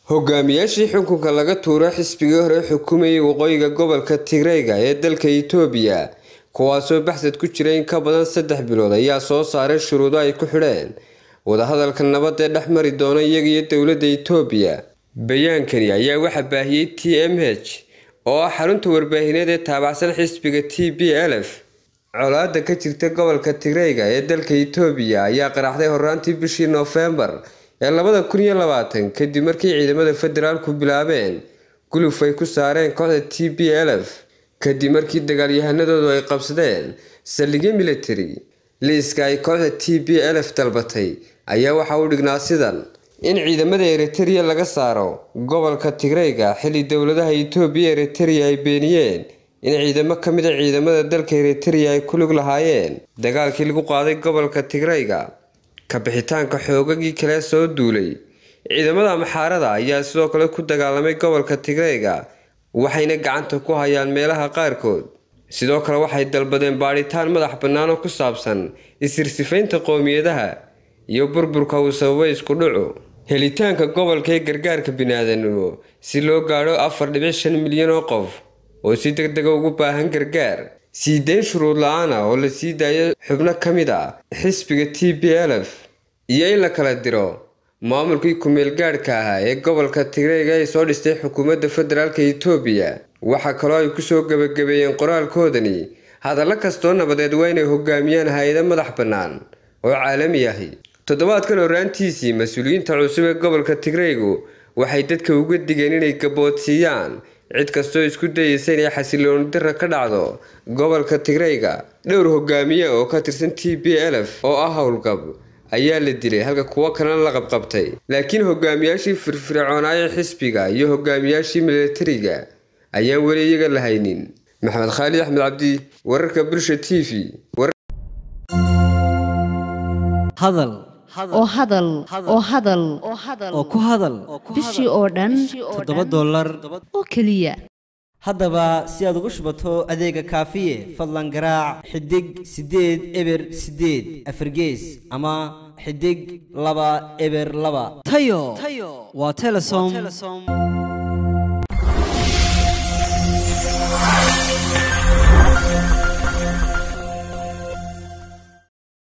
hogaamiyaashii xukunka laga tuuro xisbigii hore xukumayay waqooyiga gobolka tigreyga ee dalka itoobiya kuwaasoo baxsad ku jira in ka badan saddex bilood ayaa soo saaray shuruudo ay ku xidheen wadahadalka nabad ee dhex mari doona iyaga iyo dowladda itoobiya bayaankani ayaa waxaa baahiyey t m h oo ah xarunta warbaahineed ee taabacsan xisbiga t b lf colaada ka jirta gobolka tigreyga ee dalka itoobiya ayaa qaraxday horaantii bishii noofembar ee labada kun iyo labaatan kadib markii ciidamada federaalku bilaabeen guluf ay ku saareen kooxda t b lf kadib markii dagaalyahanadoodu ay qabsadeen saldhigyo military liiska ay kooxda t b lf dalbatay ayaa waxaa u dhignaa sidan in ciidamada eritereya laga saaro gobolka tigreyga xilli dowladaha itoobiya eritereya ay beeniyeen in ciidamo ka mid a ciidamada dalka eritereya ay ku lug lahaayeen dagaalkii lagu qaaday gobolka tigreyga ka bixitaanka xoogagii kale soo duulay ciidamada amxaarada ayaa sidoo kale ku dagaalamay gobolka tigreyga waxayna gacanta ku hayaan meelaha qaarkood sidoo kale waxay dalbadeen baadhitaan madax bannaan oo ku saabsan isirsifaynta qowmiyadaha iyo burburka uu sababay isku dhucu helitaanka gobolka ee gargaarka biniaadanimo si loo gaadho afar dhibic shan milyan oo qof oo si deg dega ugu baahan gargaar sii deyn shuruud la-aan ah oo la sii daayo xubno ka mid ah xisbiga t b lf iyo in la kala diro maamulkii ku-meel gaadhka ahaa ee gobolka tigreyga ay soo dhistay xukuumadda federaalk itoobiya waxaa kaloo ay kusoo gebagabeeyeen qoraalkoodani hadallo kastoo nabadeed waa inay hogaamiyaan hay-ado madax bannaan oo caalami ahi toddobaadkan horaantiisii mas-uuliyiinta cusub ee gobolka tigreygu waxay dadka uga digeen inay gaboodsiiyaan cid kastoo isku dayeysa inay xasilooni dara ka dhacdo gobolka tigreyga dhowr hogaamiye oo ka tirsan t b lf oo ah howlgab ayaa la dilay halka kuwo kalena la qabqabtay laakiin hogaamiyaashii firfircoonaaye xisbiga iyo hogaamiyaashii milatariga ayaan weli iyaga la haynin maxamed khaalid axmed cabdi wararka bulsha t v hadal oo hadal oo hadal oo ku hadal bishii oo dhan toddoba dollar oo keliya haddaba si aad ugu shubato adeega kaafiye fadlan garaac xidig siddeed eber siddeed afargees ama xidig laba eber laba tayo waa telesom